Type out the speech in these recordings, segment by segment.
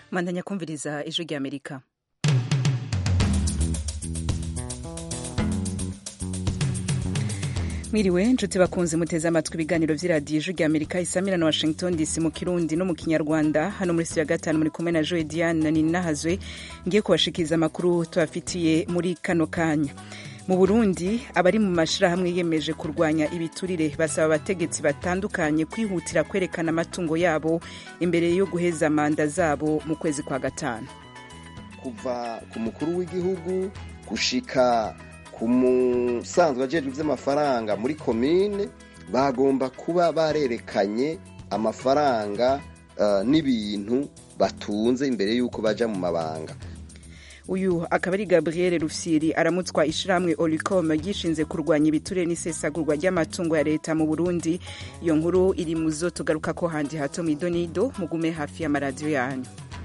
mandanya kumviriza ijwi rya amerika mwiriwe nshuti bakunze muteze amatwi ibiganiro vy'iradiyo ijwi rya amerika isamira na washington dc mu kirundi no mu kinyarwanda hano muri studio ya gatanu muri kumwe na joe diane na ninahazwe ngiye kubashikiriza amakuru tubafitiye muri kano kanya mu burundi abari mu mashirahamwe yiyemeje kurwanya ibiturire basaba abategetsi batandukanye kwihutira kwerekana amatungo yabo imbere yo guheza manda zabo mu kwezi kwa gatanu kuva ku mukuru w'igihugu gushika ku musanzwe ajejwe ivy'amafaranga muri komine bagomba kuba barerekanye amafaranga uh, n'ibintu batunze imbere y'uko baja mu mabanga uyu akaba ari gabriel rufyiri aramutswa ishirahamwe olicom ryishinze kurwanya ibiturire n'isesagurwa ry'amatungo ya leta mu burundi iyo nkuru iri mu zo tugaruka ko handi hato mu idonido mugume hafi y'amaradiyo yanyu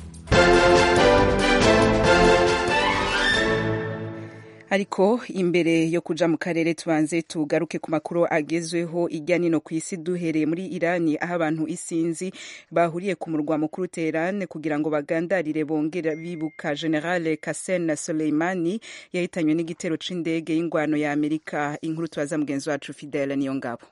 ariko imbere yo kuja mu karere tubanze tugaruke ku makuru agezweho irya nino ku isi duhereye muri irani aho abantu isinzi bahuriye ku murwa mukuru teheran kugira ngo bagandarire bongera bibuka general kasen soleimani yahitanywe n'igitero c'indege y'ingwano ya amerika inkuru tubaza mugenzi wacu fidele niyo ngabo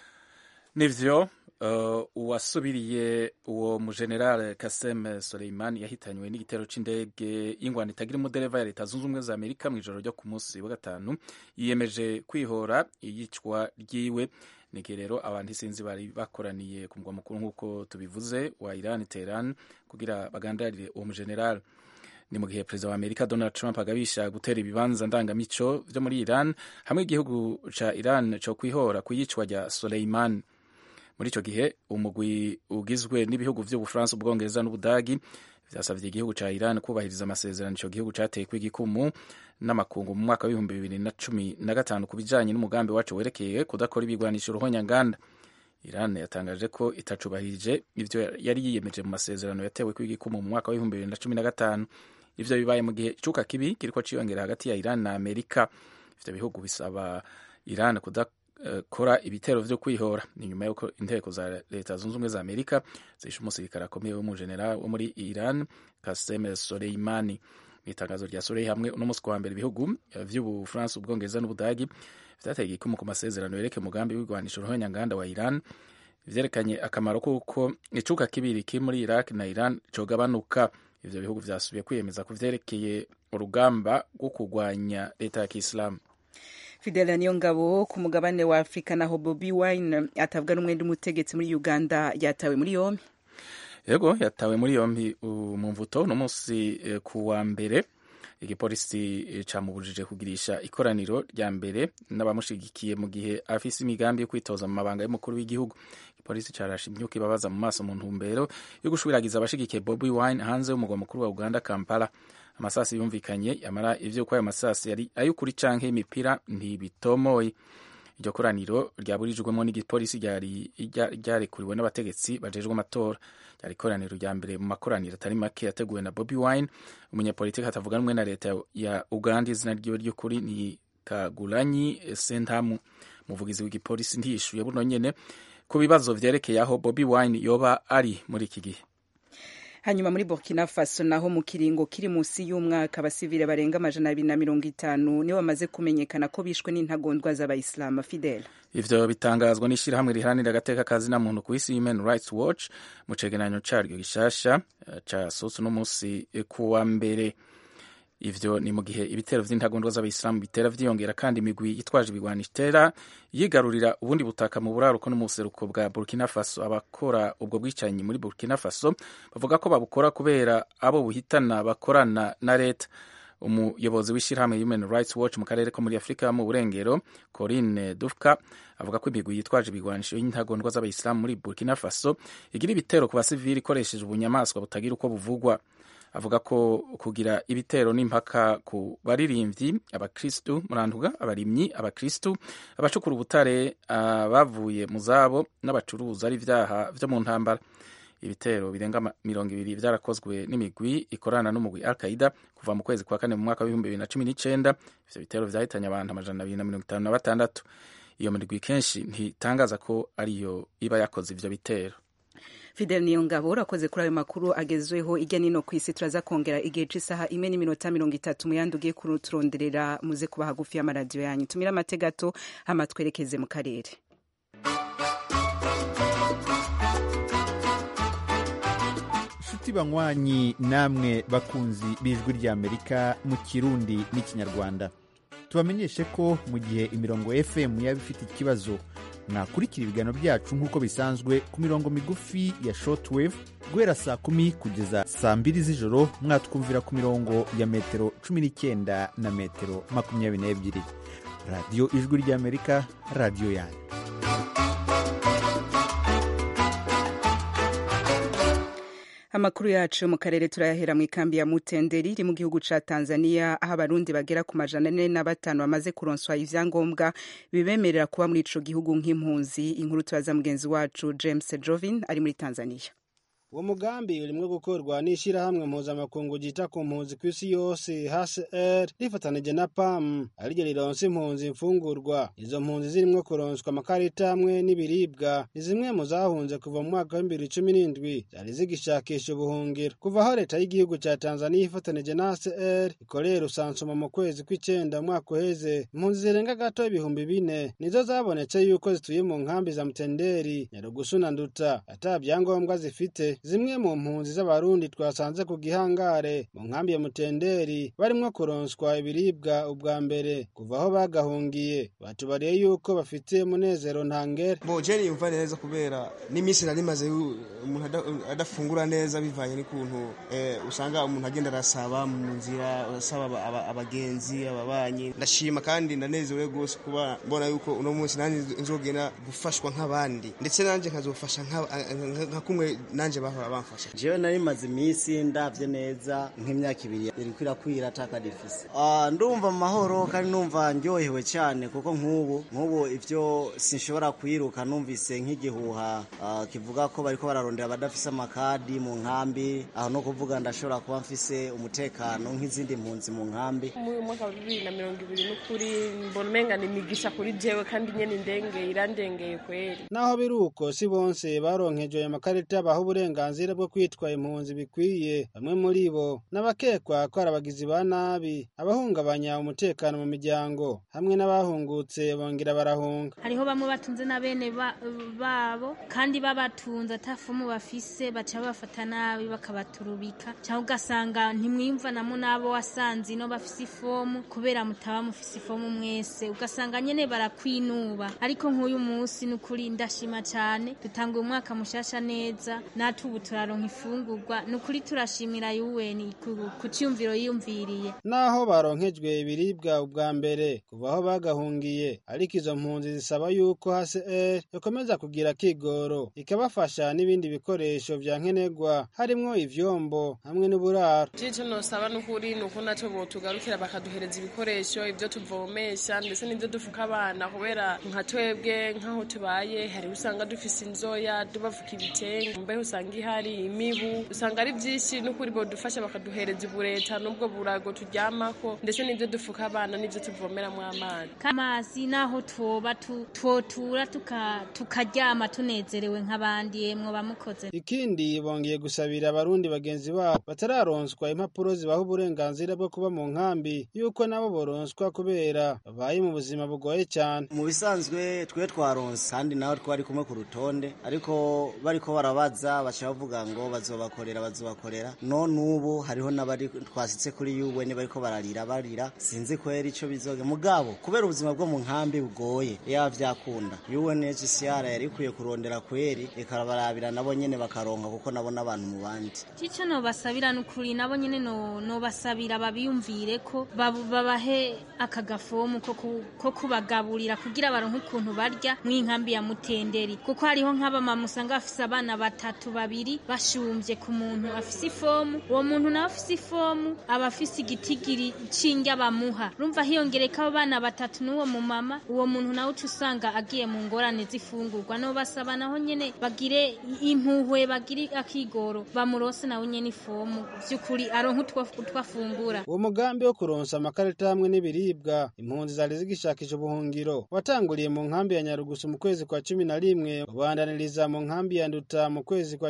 nivyo Uh, uwasubiriye uwo mugeneral Kasem Soleimani yahitanywe n'igitero c'indege y'ingwano itagira umudereva ya leta zunze ubumwe za Amerika mw'ijoro ryo ku munsi wa gatanu yiyemeje kwihora iyicwa ryiwe nige rero abantu isinzi bari bakoraniye ku mugwa mukuru nk'uko tubivuze wa Iran Tehran kugira bagandarire uwo mugeneral ni mu gihe perezida wa amerika donald trump agabisha gutera ibibanza ndangamico vyo muri iran hamwe igihugu ca iran co kwihora ku yicwa rya Soleimani muri ico gihe umugwi ugizwe n'ibihugu vy'ubufaransa ubwongereza n'ubudagi vyasavye igihugu ca iran kubahiriza amasezerano ico gihugu cateyeko igikumu n'amakungu mu mwaka w'ibihumbi bibiri na cumi na gatanu ku bijanye n'umugambi wacu werekeye kudakora ibigwanisho ruhonyanganda iran yatangaje ko itacubahirije ivyo yari yiyemeje mu masezerano yateweko igikumu mu mwaka w'ibihumbi bibiri na cumi na gatanu ivyo bibaye mu gihe icuka kibi kiriko ciyongera hagati ya iran na amerika ivyo bihugu bisaba iran kudak kora ibitero vyo kwihora ni nyuma yuko inteko za leta zunze ubumwe za amerika zishe umusirikare akomeye w'umujenerali wo muri iran kasem soleimani mu itangazo rya sorei hamwe uno musi wa mbere ibihugu vy'ubufaransa ubwongereza n'ubudagi vyateye igikumu ku masezerano yereke umugambi w'igwanisho ruhonyanganda wa iran vyerekanye akamaro kuko icuka kibiri kiri muri iraq na iran cogabanuka ivyo bihugu vyasubiye kwiyemeza ku vyerekeye urugamba rwo kurwanya leta ya kiislamu fidela niyo ngabo ku mugabane wa afurika naho bobi wine atavuga n'umwe n'umutegetsi muri uganda yatawe muri yombi yego yatawe muri yombi mu mvuto no munsi ku wa mbere igipolisi camubujije kugirisha ikoraniro rya mbere n'abamushigikiye mu gihe afise imigambi yo kwitoza mu mabanga y'umukuru w'igihugu igipolisi carashe imyuka ibabaza mu maso mu ntumbero yo gushwiragiza abashigikiye bobi wine hanze y'umugwa mukuru wa uganda kampala amasasi yumvikanye yamara ivyo ko ayo masasi yari ay'ukuri canke imipira ntibitomoye iryo koraniro ryaburijwemo n'igipolisi ryarekuriwe n'abategetsi bajejwe amatora ryari ikoraniro rya mbere mu makoraniro atari make yateguwe na bobi wine umunyapolitiki atavuga rumwe na leta ya uganda izina ryiwe ry'ukuri ni kagulanyi sentamu umuvugizi w'igipolisi ntiyishuye buno nyene ku bibazo vyerekeye aho bobi wine yoba ari muri iki gihe hanyuma muri burkina faso naho mu kiringo kiri munsi y'umwaka abasivile barenga amajana abiri na mirongo itanu nibo bamaze kumenyekana ko bishwe n'intagondwa z'abayisilamu fidele ivyo bitangazwa n'ishirahamwe riharanira agateka kazi na muntu ku isi human rights watch mu cegeranyo caryo gishasha casohotse uno munsi kuwa mbere ivyo ni mu gihe ibitero vy'intagondwa z'abayisilamu bitera vyiyongera kandi imigwi yitwaje ibigwanisho itera yigarurira ubundi butaka mu buraruko no mu buseruko bwa burkina faso abakora ubwo bwicanyi muri burkina faso bavuga ko babukora kubera abo buhitana bakorana na leta umuyobozi w'ishirahamwe human rights watch mu karere ko muri afurika mu burengero corine dufka avuga ko imigwi yitwaje ibigwanisho y'intagondwa z'abayisilamu muri burkina faso igira ibitero ku basivili ikoresheje ubunyamaswa butagira uko buvugwa avuga ko kugira ibitero n'impaka ku baririmbyi abakristu murantuga abarimyi abakristu abacukura ubutare abavuye mu zabo n'abacuruza ari ivyaha vyo mu ntambara ibitero birenga mirongo ibiri vyarakozwe n'imigwi ikorana n'umugwi al qaida kuva mu kwezi kwa kane mu mwaka w'ibihumbi bibiri na cumi n'icenda ivyo bitero vyahitanye abantu amajana abiri na mirongo itanu na batandatu iyo migwi kenshi ntitangaza ko ariyo iba yakoze ivyo bitero Fidel Niyongabo urakoze kuri ayo makuru agezweho ijya nino ku isi turaza kongera igihe c'isaha imwe n'iminota mirongo itatu mu yandi ugiye kuturonderera muze kuba hagufi y'amaradiyo yanyu tumire amate gato hama twerekeze mu karere nshuti banywanyi namwe bakunzi b'ijwi ry'amerika mu kirundi n'ikinyarwanda tubamenyeshe ko mu gihe imirongo fm yaba ifite ikibazo mwakurikira ibiganiro byacu nk'uko bisanzwe ku mirongo migufi ya shortwave guhera saa kumi kugeza saa mbiri z'ijoro mwatwumvira ku mirongo ya metero cumi n'icyenda na metero makumyabiri n'ebyiri radiyo ijwi ry'amerika radiyo yanyu amakuru yacu mu karere turayahera mu ikambi ya mutenderi iri mu gihugu ca tanzania aho abarundi bagera ku majana ane na batanu bamaze kuronswa ivyangombwa bibemerera kuba muri ico gihugu nk'impunzi inkuru turaza mugenzi wacu james jovin ari muri tanzania uwo mugambi urimwo gukorwa n'ishirahamwe mpuzamakungu ryita ku mpunzi ku isi yose hcr rifatanije na pam ariryo rironsa impunzi imfungurwa izo mpunzi zirimwo kuronswa amakarita hamwe n'ibiribwa ni zimwe mu zahunze kuva mu mwaka w'ibibiri cumi n'indwi zari zigishakisha ubuhungiro kuva aho leta y'igihugu ca tanzaniya ifatanije na hcr ikorera usansuma mu kwezi kw'icenda umwaka uheze impunzi zirenga gato ibihumbi bine nizo zabonetse yuko zituye mu nkambi za mutenderi nyarugusu na nduta ata vyangombwa zifite zimwe mu mpunzi z'abarundi twasanze ku gihangare mu nkambi ya mutenderi barimwo kuronswa ibiribwa ubwa mbere kuva aho bagahungiye batubariye yuko bafite umunezero ntangere bo jeni yumva neza kubera n'iminsi nari maze umuntu adafungura neza bivanye n'ukuntu usanga umuntu agenda arasaba mu nzira asaba abagenzi ababanyi ndashima kandi ndanezerewe rwose kuba mbona yuko uno munsi nanjye nzogenda gufashwa nk'abandi ndetse nanjye nkazofasha nka kumwe nanjye bahora bamfasha jewe nari maze iminsi ndavye neza nk'imyaka ibiri iriko irakwira ataka difise ndumva mu mahoro kandi numva ndyohewe cyane kuko nk'ubu nk'ubu ivyo sinshobora kwiruka numvise nk'igihuha kivuga ko bariko bararondera abadafise amakadi mu nkambi aho no kuvuga ndashobora kuba mfise umutekano nk'izindi mpunzi mu nkambi muri mwaka wa bibiri na mirongo ibiri n'ukuri mbona umenga ni imigisha kuri jewe kandi nyene indengeye irandengeye kweri naho biri uko si bonse baronkejwe ayo makarita baha uburenganzira bwo kwitwa impunzi bikwiye bamwe muri bo n'abakekwa ko ari abagizi ba nabi abahungabanya umutekano mu miryango hamwe n'abahungutse bongera barahunga hariho bamwe batunze na bene babo kandi babatunze atafumu bafise baca bafata nabi bakabaturubika cyangwa ugasanga ntimwiyumvanamo n'abo wasanze ino bafise ifomu kubera mutaba mufise ifomu mwese ugasanga nyene barakwinuba ariko nk'uyu munsi ni ukuri ndashima cyane dutanguye umwaka mushasha neza natwe ubu turaronka ifungurwa ni ukuri turashimira yuweni ku cyumviro yiyumviriye naho baronkejwe ibiribwa ubwa mbere kuva aho bagahungiye ariko izo mpunzi zisaba yuko hcr ikomeza kugira kigoro ikabafasha n'ibindi bikoresho vya nkenerwa harimwo ivyombo hamwe n'uburaro ico nosaba n'ukuri ni uko naco botugarukira bakaduhereza ibikoresho ivyo tuvomesha ndetse n'ivyo dufuka abana kubera nka twebwe nk'aho tubaye hari usanga dufise inzoya tubafuka ibitenge mbeho usanga ihari imibu usanga ari byinshi n'ukuri bodufasha bakaduhereza ubureta n'ubwo burago turyamako ndetse n'ibyo dufuka abana n'ibyo tuvomeramo amazi amazi naho twoba twotura tukaryama tunezerewe nk'abandi yemwe bamukoze ikindi bongeye gusabira abarundi bagenzi babo batararonswa impapuro zibaha uburenganzira bwo kuba mu nkambi yuko nabo boronswa kubera babaye mu buzima bugoye cyane mu bisanzwe twe twaronse kandi nawe twari kumwe ku rutonde ariko bariko barabaza baca bavuga ngo bazobakorera bazobakorera none ubu hariho n'abari twasitse kuri UN bariko bararira barira sinzi kwera ico bizoge mugabo kubera ubuzima bwo mu nkambi bugoye ya vyakunda UNHCR yari ikwiye kurondera kweri ikarabarabira nabo nyene bakaronka kuko nabo n'abantu mu bandi cico no basabira n'ukuri nabo nyene no no basabira babiyumvire ko babahe aka gafomu ko kubagaburira kugira baronke ukuntu barya mw'inkambi ya mutenderi kuko hariho nk'abamama usanga bafise abana batatu babiri bashumvye ku muntu afise ifomu uwo muntu nawe afise ifomu aba afise igitigiri c'indya bamuha rumva hiyongereka abo bana batatu n'uwo mumama uwo muntu nawe uca usanga agiye mu ngorane z'ifungurwa no basaba naho nyene bagire impuhwe bagire akigoro bamurose nawe nyene ifomu vy'ukuri aronke utwo afungura uwo mugambi wo kuronsa amakarita hamwe n'ibiribwa impunzi zari zigishakisha ubuhungiro watanguriye mu nkambi ya nyarugusu mu kwezi kwa cumi na rimwe ubandaniriza mu nkambi ya nduta mu kwezi kwa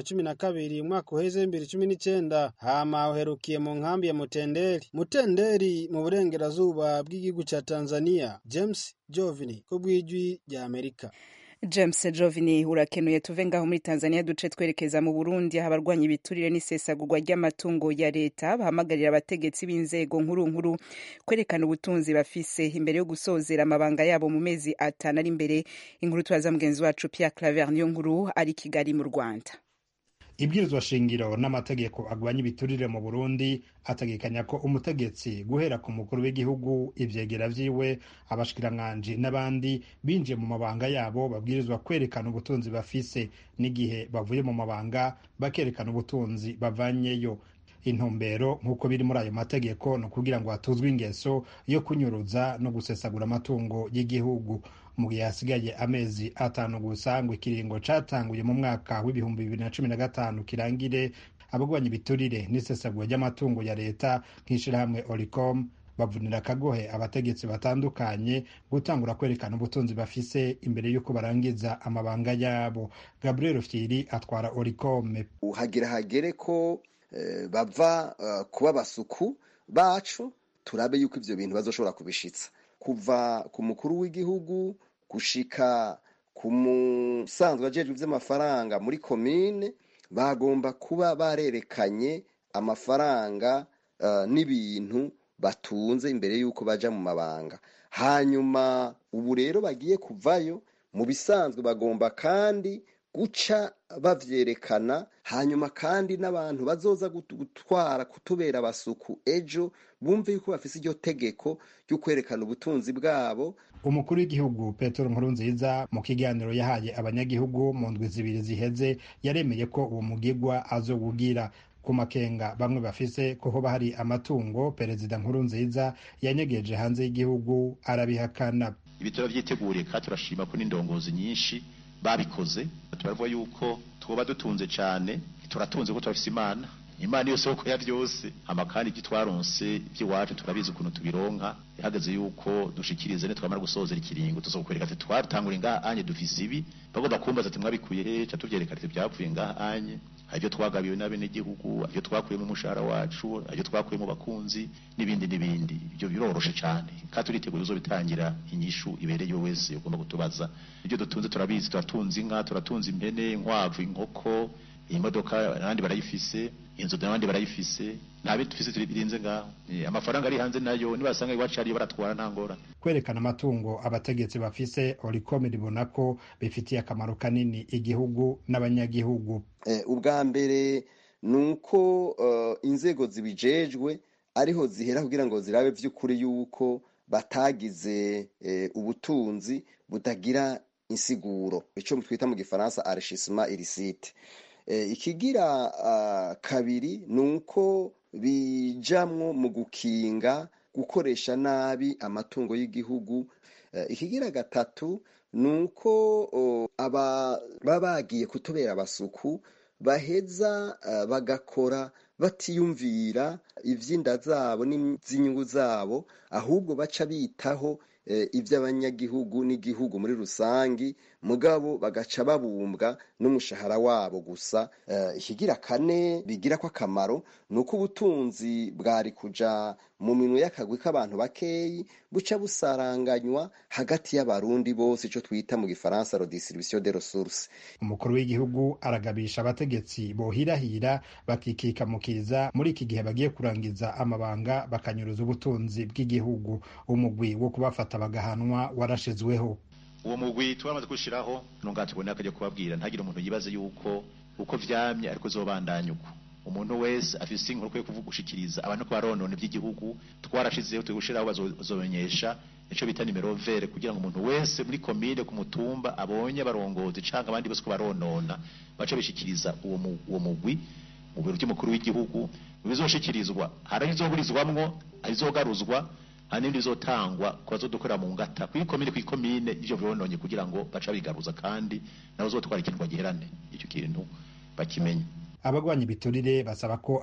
cumi na kabiri umwaka uheze w'ibibiri cumi n'icenda hama uherukiye mu nkambi ya mutenderi mutenderi mu burengerazuba bw'igihugu ca tanzania james jovini ko bw'ijwi rya amerika james jovini urakenuye tuve ngaho muri tanzania duce twerekeza mu burundi aho abarwanya ibiturire n'isesagurwa ry'amatungo ya leta bahamagarira abategetsi b'inzego nkuru nkuru kwerekana ubutunzi bafise imbere yo gusozera amabanga yabo mu mezi atanu ari imbere inkuru turaza mugenzi wacu pierre claver niyo nkuru ari kigali mu rwanda ibwirizwa shingiro n'amategeko agwanya ibiturire mu burundi ategekanya ko umutegetsi guhera ku mukuru w'igihugu ivyegera vyiwe abashikiranganji n'abandi binjiye mu mabanga yabo babwirizwa kwerekana ubutunzi bafise n'igihe bavuye mu mabanga bakerekana ubutunzi bavanyeyo intumbero nk'uko biri muri ayo mategeko ni ukugira ngo hatuzwe ingeso yo kunyuruza no gusesagura amatungo y'igihugu mu gihe hasigaye amezi atanu gusa ngo ikiringo catanguye mu mwaka w'ibihumbi bibiri na cumi na gatanu kirangire abagwanya ibiturire n'isesagura ry'amatungo ya leta nk'ishirahamwe oricom bavunira akagohe abategetsi batandukanye gutangura kwerekana ubutunzi bafise imbere y'uko barangiza amabanga yabo gabriel fyiri atwara oricome hagira hagere ko eh, bava uh, kuba basuku bacu turabe yuko ivyo bintu bazoshobora kubishitsa kuva ku mukuru w'igihugu gushika ku musanzwe ajejwe ivy'amafaranga muri komine bagomba kuba barerekanye amafaranga uh, n'ibintu batunze imbere y'uko baja mu mabanga hanyuma ubu rero bagiye kuvayo mu bisanzwe bagomba kandi guca bavyerekana hanyuma kandi n'abantu bazoza gutwara kutubera abasuku ejo bumve yuko bafise iryo tegeko ryo kwerekana ubutunzi bwabo umukuru w'igihugu petero nkurunziza mu kiganiro yahaye abanyagihugu mu ndwi zibiri ziheze yaremeye ko uwo mugigwa azowugira ku makenga bamwe bafise ko hoba hari amatungo perezida nkurunziza yanyegeje hanze y'igihugu arabihakana ibitaro vyiteguriye kandi turashima ko n'indongozi nyinshi babikoze turavuga yuko twoba dutunze cyane turatunze ko turafise imana imana iyo soko ya byose hama kandi ibyo twaronse iby'iwacu turabizi ukuntu tubironka ihagaze yuko dushikirize ne twamara gusozera ikiringo tuzokwereka ati twatangura ngaha anye dufise ibi bagomba kumbaza ati mwabikuye he ca tuvyerekana ati byapfuye ngaha anye ibyo twagabiwe n'abenegihugu ibyo twakuye mu mushahara wacu ibyo twakuye mu bakunzi n'ibindi n'ibindi ibyo biroroshe cyane kandi turiteguye uzobitangira inyishu ibereye wese ugomba kutubaza ibyo dutunze turabizi turatunze inka turatunze impene inkwavu inkoko imodoka abandi barayifise inzu n'abandi barayifise nta bintu dufise birinze ngaho amafaranga ari hanze nayo nibasanga iwacu ariyo baratwara nta ngorane kwerekana amatungo abategetsi bafise oricom ribona ko bifitiye akamaro kanini igihugu n'abanyagihugu ubwa mbere ni uko inzego zibijejwe ariho zihera kugira ngo zirabe by'ukuri yuko batagize ubutunzi butagira insiguro icyo twita mu gifaransa arishishima irisite ikigira kabiri ni uko bijamwo mu gukinga gukoresha nabi amatungo y'igihugu ikigira gatatu ni uko baba bagiye kutubera abasuku baheza bagakora batiyumvira iby'inda zabo n'iby'inyungu zabo ahubwo baca bitaho iby'abanyagihugu n'igihugu muri rusange mugabo bagaca babumbwa n'umushahara wabo gusa ikigira kane bigira ko akamaro ni uko ubutunzi bwari kuja mu minwe y'akagwi k'abantu bakeyi buca busaranganywa hagati y'abarundi bose icyo twita mu gifaransa redistribution de ressources umukuru w'igihugu aragabisha abategetsi bohirahira bakikikamukiza muri iki gihe bagiye kurangiza amabanga bakanyuruza ubutunzi bw'igihugu umugwi wo kubafata bagahanwa warashizweho uwo mugwi turamaze gushiraho nunga tubone akajya kubabwira ntagire umuntu yibaze yuko uko vyamye ariko zobandanya uko umuntu wese afise inkuru kwiye kuvuga gushikiriza abantu ko baronona iby'igihugu twarashizeho turi gushiraho bazomenyesha ico bita nimero vere kugira ngo umuntu wese muri komine ku mutumba abonye abarongozi canke abandi bose ko baronona bace bishikiriza uwo uwo mugwi mu biro by'umukuru w'igihugu bizoshikirizwa hari izoburizwamwo izogaruzwa hari n'ibindi bizotangwa ku bazodukorera mu ngata kuri komine kuri komine ivyo vyononye kugira ngo baca bigaruza kandi nabo zotwara ikintu bagiherane icyo kintu bakimenye abagwanya ibiturire basaba ko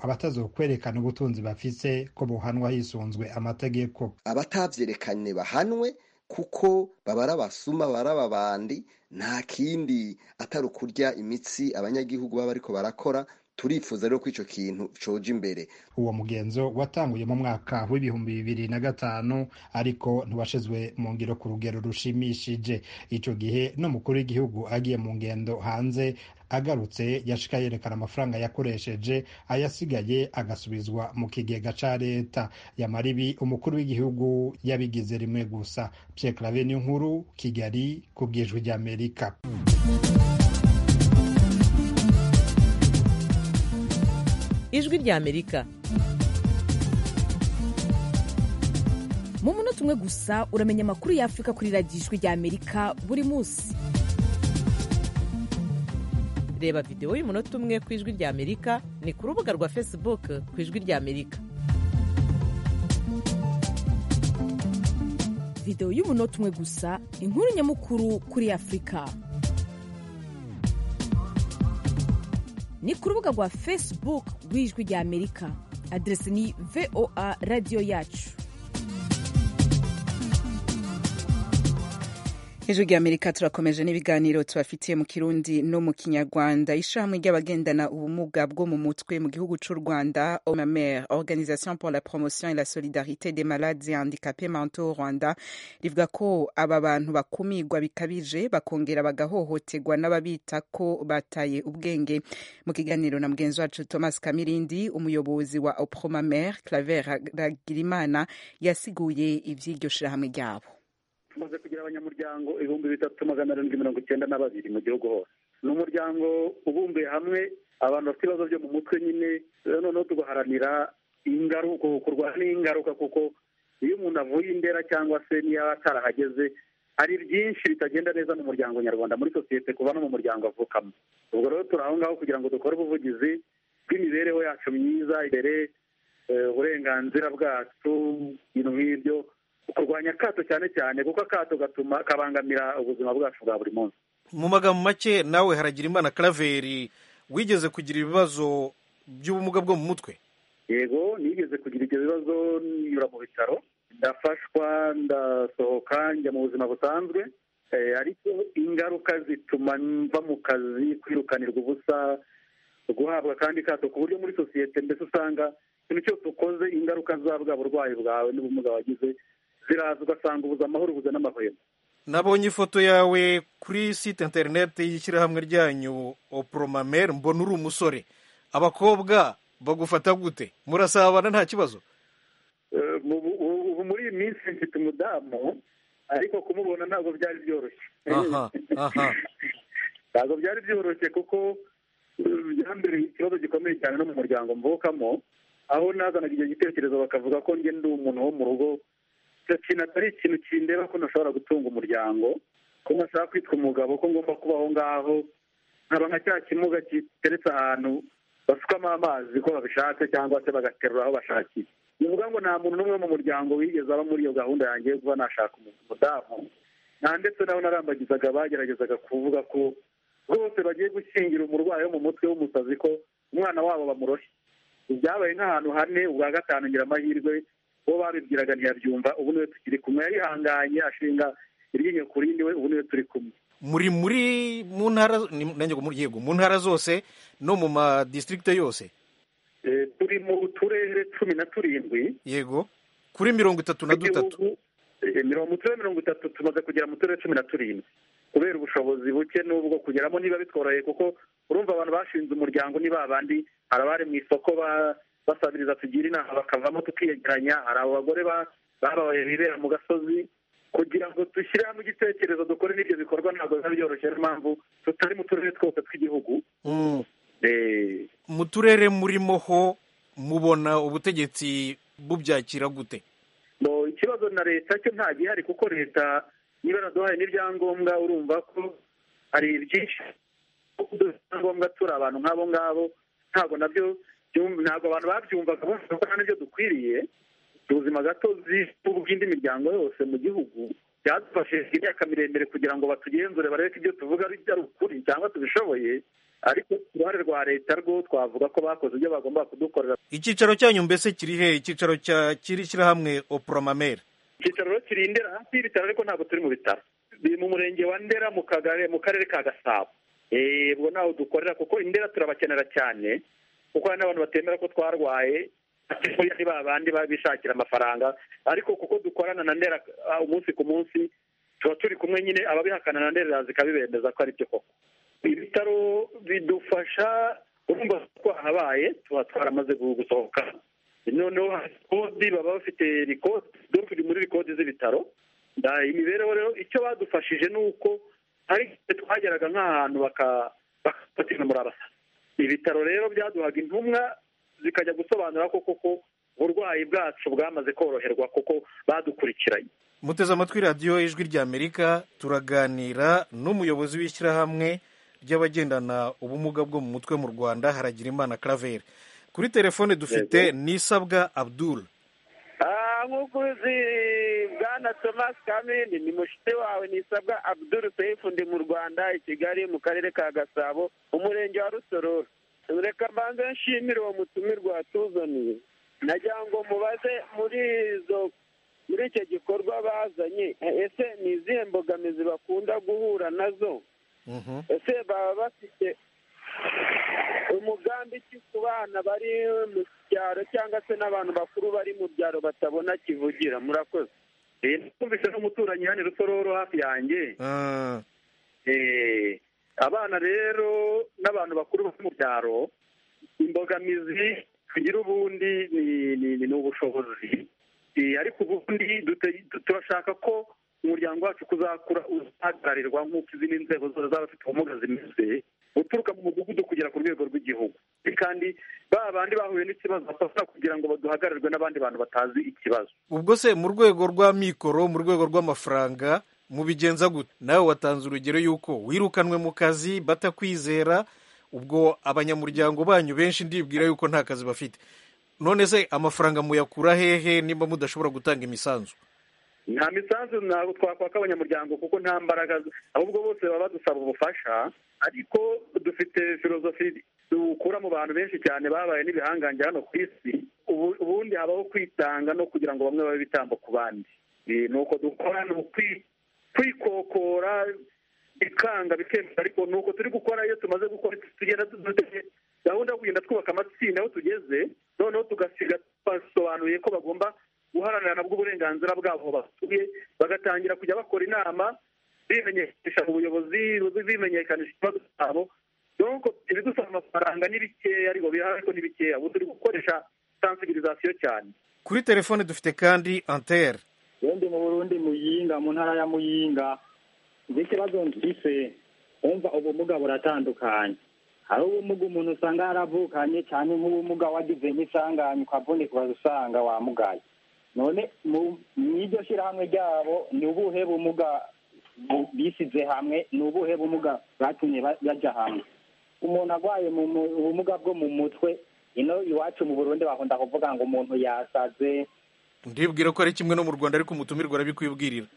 abatazokwerekana ubutunzi bafise ko bohanwa hisunzwe amategeko abatavyerekanye bahanwe kuko baba ari abasuma baba ari ababandi nta kindi atari ukurya imitsi abanyagihugu baba bariko barakora turifuza rero ko ico kintu coja imbere uwo mugenzo watanguye mu mwaka w'ibihumbi bibiri na gatanu ariko ntiwashizwe mu ngiro ku rugero rushimishije ico gihe n'umukuru w'igihugu agiye mu ngendo hanze agarutse yashika yerekana amafaranga yakoresheje ayasigaye agasubizwa mu kigega ca leta yamara ibi umukuru w'igihugu yabigize rimwe gusa Pierre Claver nkuru Kigali ku bwijwi ry'Amerika ijwi ry'Amerika mu munota umwe gusa uramenya amakuru y'Afurika kuri radiyo ijwi ry'Amerika buri munsi reba videwo y'umunota umwe ku ijwi ry'Amerika ni ku rubuga rwa Facebook ku ijwi ry'Amerika videwo y'umunota umwe gusa inkuru nyamukuru kuri Afurika ni ku rubuga rwa Facebook rw'ijwi ry'Amerika aderesi ni VOA radiyo yacu ijwi ry'amerika turakomeje n'ibiganiro tubafitiye mu kirundi no mu kinyarwanda ishirahamwe ry'abagendana ubumuga bwo mu mutwe mu gihugu c'u rwanda omamer organisation pour la promotion et la solidarité des malades et handicapés mentaux au rwanda rivuga ko aba bantu bakumirwa bikabije bakongera bagahohoterwa n'ababita ko bataye ubwenge mu kiganiro na mugenzi wacu thomas kamirindi umuyobozi wa opromamer claver ragirimana yasiguye ivy'iryo shirahamwe ryabo tumaze kugira abanyamuryango ibihumbi bitatu magana arindwi mirongo icyenda na babiri mu gihugu hose ni umuryango ubumbiye hamwe abantu bafite ibibazo byo mu mutwe nyine noneho tugaharanira ingaruka kurwanya n'ingaruka kuko iyo umuntu avuye indera cyangwa se niyo atarahageze hari byinshi bitagenda neza mu muryango nyarwanda muri sosiyete kuva no mu muryango avukamo ubwo rero turi aho ngaho kugira ngo dukore ubuvugizi bw'imibereho yacu myiza imbere uburenganzira bwacu ibintu nk'ibyo kurwanya akato cyane cyane kuko akato gatuma kabangamira ubuzima bwacu bwa buri munsi mu magambo make nawe haragira imana karaveri wigeze kugira ibibazo by'ubumuga bwo mu mutwe yego nigeze kugira ibyo bibazo nyura mu bitaro ndafashwa ndasohoka njya mu buzima busanzwe ariko ingaruka zituma mva mu kazi kwirukanirwa ubusa guhabwa kandi kato ku buryo muri sosiyete mbese usanga ikintu cyose ukoze ingaruka za bwa burwayi bwawe n'ubumuga wagize ziraza ugasanga ubuze amahoro ubuze n'amahwemo nabonye ifoto yawe kuri site interineti y'ishyirahamwe ryanyu oporomamer mbona uri umusore abakobwa bagufata gute murasabana nta kibazo ubu muri iyi minsi mfite umudamu ariko kumubona ntabwo byari byoroshye ntabwo byari byoroshye kuko byambereye ikibazo gikomeye cyane no mu muryango mvukamo aho nazanaga icyo gitekerezo bakavuga ko njye ndi umuntu wo mu rugo icyo kintu atari ikintu kindeba ko ntashobora gutunga umuryango ko ntashaka kwitwa umugabo ko ngomba kuba aho ngaho nkaba nka cya kimuga giteretse ahantu basukamo amazi ko babishatse cyangwa se bagaterura aho bashakiye ni ukuvuga ngo nta muntu n'umwe mu muryango wigeze aba muri iyo gahunda yanjye yo kuba nashaka umudamu nta ndetse nabo narambagizaga bageragezaga kuvuga ko rwose bagiye gushyingira umurwayi wo mu mutwe w'umusazi ko umwana wabo bamuroshye byabaye nk'ahantu hane ubwa gatanu ngira amahirwe uwo babibwiraga ntiyabyumva ubu niwe tukiri kumwe yarihanganye ashinga iryinyo ku rindi we ubu niwe turi kumwe muri muri mu ntara yego mu ntara zose no mu madistrict yose turi mu turere cumi na turindwi yego kuri mirongo itatu na dutatu mu turere mirongo itatu tumaze kugera mu turere cumi na turindwi kubera ubushobozi buke n'ubwo kugeramo niba bitworoheye kuko urumva abantu bashinze umuryango ni babandi hari abari mu isoko basabiriza tugira inama bakavamo tukiyegeranya hari abo bagore babaye bibera mu gasozi kugira ngo dushyire hamwe igitekerezo dukore n'ibyo bikorwa ntabwo biba byoroshye niyo mpamvu tutari mu turere twose tw'igihugu mu turere murimo ho mubona ubutegetsi bubyakira gute ikibazo na leta cyo nta gihari kuko leta niba naduhaye n'ibyangombwa urumva ko hari byinshi ibyangombwa turi abantu nk'abo ngabo ntabwo nabyo ntabwo abantu babyumvaga bumva ko nta n'ibyo dukwiriye ubuzima gatozi bw'indi miryango yose mu gihugu byadufashije imyaka miremire kugira ngo batugenzure barebe ko ibyo tuvuga ari ukuri cyangwa tubishoboye ariko ku ruhare rwa leta rwo twavuga ko bakoze ibyo bagomba kudukorera icyicaro cyanyu mbese kiri he icyicaro cya kiri shyirahamwe oporomamere icyicaro rero kiri ndera hafi y'ibitaro ariko ntabwo turi mu bitaro biri mu murenge wa ndera mu kagari mu karere ka gasabo Eh, ubwo naho dukorera kuko indera turabakenera cyane kuko hari n'abantu batemera ko twarwaye buriya ni ba bandi baba bishakira amafaranga ariko kuko dukorana na ndera ah, umunsi ku munsi tuba turi kumwe nyine ababihakana na ndera zikabibemeza ko ari byo koko ibitaro bidufasha urumva twahabaye tuba twaramaze gu- gusohoka noneho hari kodi baba bafite rikodi dore turi muri rikodi z'ibitaro Da- imibereho rero icyo badufashije ni uko hari igihe twageraga nk'ahantu baka- bakafatina muri abasa ibitaro rero byaduhaga intumwa zikajya gusobanura ko koko uburwayi bwacu bwamaze koroherwa kuko badukurikiranye muteze amatwi radiyo ijwi ry'amerika turaganira n'umuyobozi w'ishyirahamwe ry'abagendana ubumuga bwo mu mutwe mu rwanda haragira imana claver kuri telefone dufite nisabwa abdul nk'uko uzi bwana thomas kamini ni mushite wawe nisabwa abdul seifu ndi mu rwanda i kigali mu karere ka gasabo umurenge wa rusororo reka mbanze nshimire uwo mutumirwa watuzaniye nagira ngo mubaze muri izo muri icyo gikorwa bazanye ese ni izihe mbogamizi bakunda guhura nazo ese baba bafite umugambi ki ku bana bari mu cyaro cyangwa se n'abantu bakuru bari mu byaro batabona kivugira murakoze twumvise n'umuturanyi hano i rusororo hafi yanjye Eh, abana rero n'abantu bakuru bo mu byaro imbogamizi tugira ubundi ni ni- ni ubushobozi Eh, ariko ubundi dute- turashaka ko umuryango wacu kuzakura uzahagararirwa nk'uko izindi nzego zose zaba zifite ubumuga zimeze guturuka mu mudugudu kugera ku rwego rw'igihugu kandi ba bandi bahuye n'ikibazo bafasha kugira ngo baduhagararirwe n'abandi bantu batazi ikibazo ubwo se mu rwego rwa mikoro mu rwego rw'amafaranga mubigenza gute nawe watanze urugero y'uko wirukanwe mu kazi batakwizera ubwo abanyamuryango banyu benshi ndibwira yuko nta kazi bafite none se amafaranga muyakura hehe nimba mudashobora gutanga imisanzu nta misanzu ntabwo twakwaka abanyamuryango kuko nta mbaraga ahubwo bose baba badusaba ubufasha ariko dufite filozofi dukura mu bantu benshi cyane babaye n'ibihangange hano ku isi ubu- ubundi habaho kwitanga no kugira ngo bamwe babe ibitambo ku bandi Eh, ni uko dukora ni ukwi- kwikokora bikanga bikemera ariko ni uko turi gukora iyo tumaze gukora tugenda dufite gahunda yo kugenda twubaka amatsinda aho tugeze noneho tugasiga basobanuye ko bagomba guharanira nabwo uburenganzira bwabo basuye bagatangira kujya bakora inama bimenyekanisha mu buyobozi bimenyekanisha ikibazo cyabo donc ibidusaba amafaranga ni bikeya ariko bihari ariko ni bikeya ubu turi gukoresha sensibilisation cyane kuri telefone dufite kandi antere ndi mu burundi muyinga mu ntara ya muyinga nzi ikibazo mfise wumva ubumuga buratandukanye hari ubumuga umuntu usanga yaravukanye cyane nk'ubumuga wagize nk'isanganya ukavunika usanga wamugaye none mu iryo shyirahamwe ryabo ni ubuhe bumuga bu- bisize hamwe ni ubuhe bumuga bwatumye ba- bajya hamwe umuntu arwaye mu mu- ubumuga bwo mu mutwe ino iwacu mu burundi bakunda kuvuga ngo umuntu yasaze ndibwira ko ari kimwe no mu rwanda ariko umutumirwa arabikwibwirira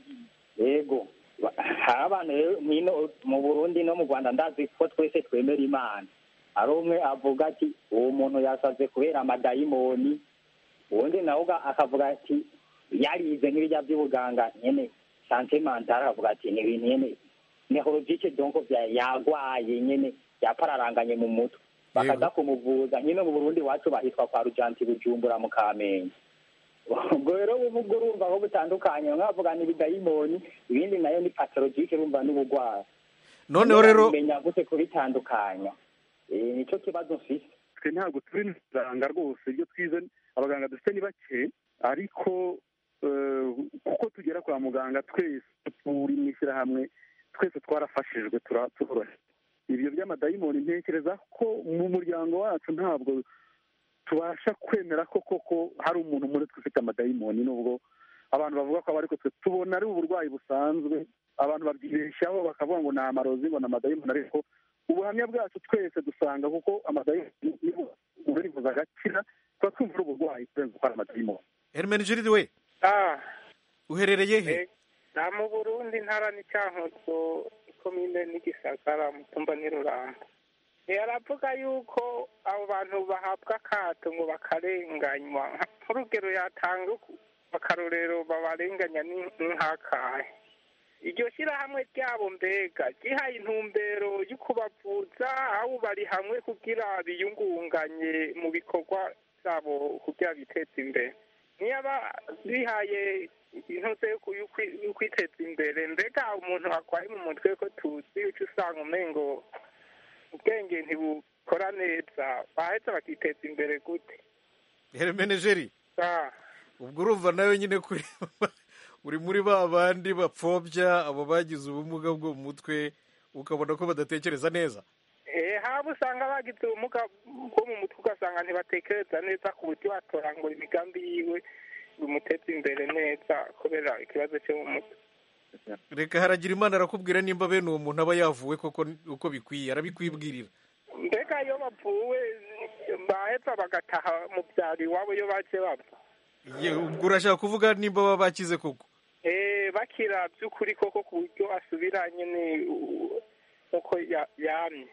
yego hari abantu rero hino mu burundi no mu rwanda ndazi ko twese twemera imana hari umwe avuga ati uwo muntu yasaze kubera amadayimoni uwundi nawe uga- akavuga ati yarize nk'ibijya by'ubuganga nyene sante mentale akavuga ati ni ibintu nyene neurologique donc bya- yagwaye nyene yapararanganye mu mutwe bakaza kumuvuza nyine mu burundi iwacu bahitwa kwa rujanti bujumbura mu kamenge ubwo rero ubwo urumva ko butandukanye bamwe bavuga ni ibidayimoni ibindi nayo ni patologike urumva n'ubugwara noneho rero menya gute kubitandukanya Eh, nicyo kibazo mfise twe ntabwo turi muganga rwose ibyo twize abaganga dufite ni bake ariko eh, kuko tugera kwa muganga twese turi mu ishyirahamwe twese twarafashijwe tura- turorohe ibyo by'amadayimoni ntekereza ko mu muryango wacu ntabwo tubasha kwemera ko koko hari umuntu muri twe ufite amadayimoni nubwo abantu bavuga ko aba ariko twe tubona ari uburwayi busanzwe abantu babyibeshyaho bakavuga ngo ni amarozi ngo ni amadayimoni ariko ubuhamya bwacu twese dusanga kuko amadayimoni nibo uburivuza agakira tuba twumva ari uburwayi kurenza uko ari amadayimoni hermenegilide we ah uherereye he na mu burundi ntara n'icyankozo ikomine n'igisagara mutumba n'iruramba yaravuga yuko abo bantu bahabwa akato ngo bakarenganywa nk'urugero yatanga uku- akarorero babarenganya ni nk'akahe iryo shyirahamwe ryabo mbega ryihaye intumbero yo kubavuza aho bari hamwe kugira biyungunganye mu bikorwa byabo kugira biteze imbere niyaba bihaye intuze yo kwiteza imbere mbega umuntu arwaye mu mutwe ko tuzi uca usanga umengo ubwenge ntibukora neza baheza bakiteza imbere gute hermenegeri ubwo urumva nawe nyine kuri uri muri ba bandi bapfobya abo bagize ubumuga bwo mu mutwe ukabona ko badatekereza neza haba usanga bagize ubumuga bwo mu mutwe ugasanga ntibatekereza neza ku buryo watorangura imigambi yiwe bimuteza imbere neza kubera ikibazo cyo mu mutwe reka haragira imana arakubwira nimba bene uwo muntu aba yavuwe koko uko bikwiye arabikwibwirira mbega iyo bavuwe baheza bagataha mu byaro iwabo iyo baje bava ubwo urashaka kuvuga nimba baba bakize koko bakira by'ukuri koko ku buryo asubiranye nk'uko yamye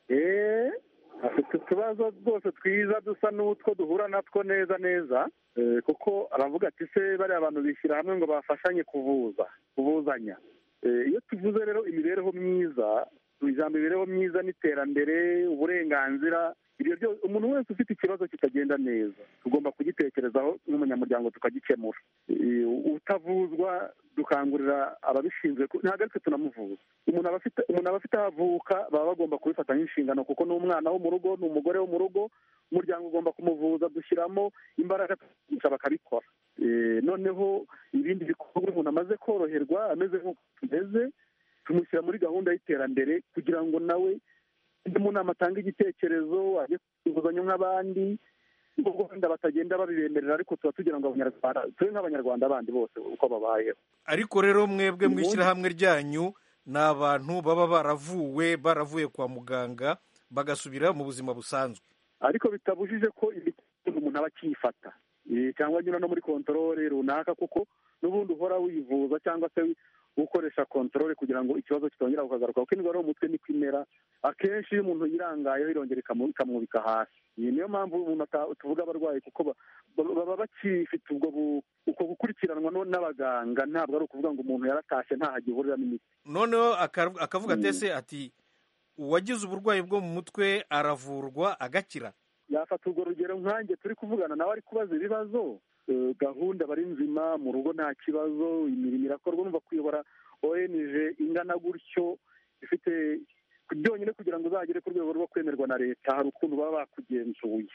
afite utubazo rwose twiza dusa n'utwo duhura natwo neza neza kuko aravuga ati se bariya bantu bishyira hamwe ngo bafashanye kuvuza kuvuzanya iyo tuvuze rero imibereho myiza ijambo imibereho myiza n'iterambere uburenganzira ibyo byose umuntu wese ufite ikibazo kitagenda neza tugomba kugitekerezaho nk'umunyamuryango tukagikemura utavuzwa dukangurira ababishinzwe ntabwo aritwe tunamuvuza umuntu aba afite umuntu aba afite aho avuka baba bagomba kubifata nk'inshingano kuko ni umwana wo mu rugo ni umugore wo mu rugo umuryango ugomba kumuvuza dushyiramo imbaraga bakabikora noneho ibindi bikorwa umuntu amaze koroherwa ameze nk'uko tumeze tumushyira muri gahunda y'iterambere kugira ngo nawe mu nama atanga igitekerezo ajye ku inguzanyo nk'abandi nubwo wenda batagenda babibemerera ariko tuba tugira ngo abanyarwanda tube nk'abanyarwanda bandi bose uko babayeho ariko rero mwebwe mu ishyirahamwe ryanyu ni abantu baba baravuwe baravuye kwa muganga bagasubira mu buzima busanzwe ariko bitabujije ko imiti umuntu aba akiyifata cyangwa anyura no muri kontorore runaka kuko n'ubundi uhora wivuza cyangwa se gukoresha kontorore kugira ngo ikibazo kitongera kukagaruka kuko indwara yo mu mutwe niko imera akenshi iyo umuntu yirangayeho irongera ikamwubika hasi iyi niyo mpamvu umuntu tuvuga abarwayi kuko baba bakifite ubwo uko gukurikiranwa n'abaganga ntabwo ari ukuvuga ngo umuntu yaratashye ntaho agihurira n'imiti noneho akavuga atese ati uwagize uburwayi bwo mu mutwe aravurwa agakira yafata urwo rugero nkanjye turi kuvugana nawe ari kubaza ibibazo gahunda bari nzima mu rugo nta kibazo imirimo irakorwa numva kuyobora ONG ingana gutyo ifite byonyine kugira ngo uzagere ku rwego rwo kwemerwa na leta hari ukuntu baba bakugenzuye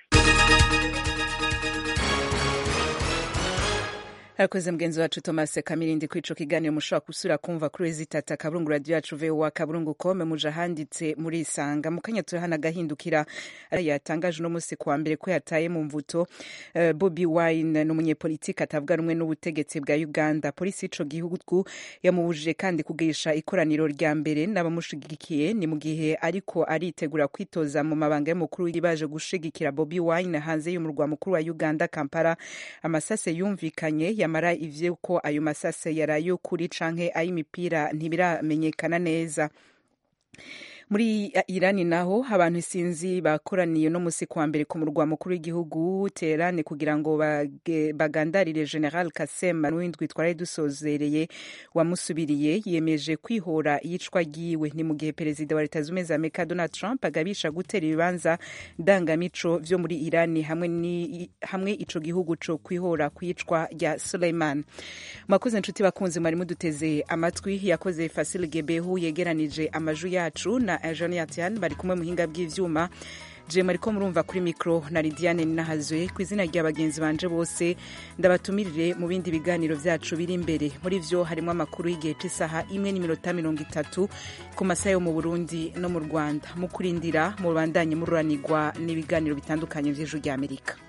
arakoze mugenzi wacu thomas kamirindi kuri ico kiganiro mushobora gusubira kumva kuri rezitata kaburungu radiyo yacu vowa kaburungu kome muje ahanditse muri isanga mu kanya turahana agahindukira yatangaje uno munsi kuwa mbere ko yataye mu mvuto uh, bobi wine ni umunyepolitiki atavuga rumwe n'ubutegetsi bwa uganda polisi y'ico gihugu yamubujije kandi kugirisha ikoraniro rya mbere n'abamushigikiye ni mu gihe ariko aritegura kwitoza mu mabanga y'umukuru baje gushigikira bobi wine hanze y'umurwa mukuru wa uganda kampala amasase yumvikanye yamara ivyo ko ayo masase yari ay'ukuri canke ay'imipira ntibiramenyekana neza muri irani naho abantu isinzi bakoraniye no musi kuwa mbere ku murwa mukuru w'igihugu terane kugira ngo bagandarire general kasem n'uwindwi twari dusozereye wamusubiriye yemeje kwihora iyicwa ryiwe ni mu gihe perezida wa leta zunze ubumwe za amerika donald trump agabisha gutera ibibanza ndangamico vyo muri irani hamwe, ni, hamwe ico gihugu co kwihora kwicwa rya suleiman mwakoze nshuti bakunzi mwari muduteze amatwi yakoze fasil gebehu yegeranije amaju yacu na Jean Yatian bari kumwe muhinga bw'ivyuma jema ariko murumva kuri mikro na Lidiane Ninahazwe ku izina rya bagenzi banje bose ndabatumirire mu bindi biganiro vyacu biri imbere muri vyo harimo amakuru y'igihe c'isaha imwe n'iminota mirongo itatu ku masaha yo mu Burundi no mu Rwanda mu kurindira mu bandanye mururanirwa n'ibiganiro bitandukanye vy'ejo ry'Amerika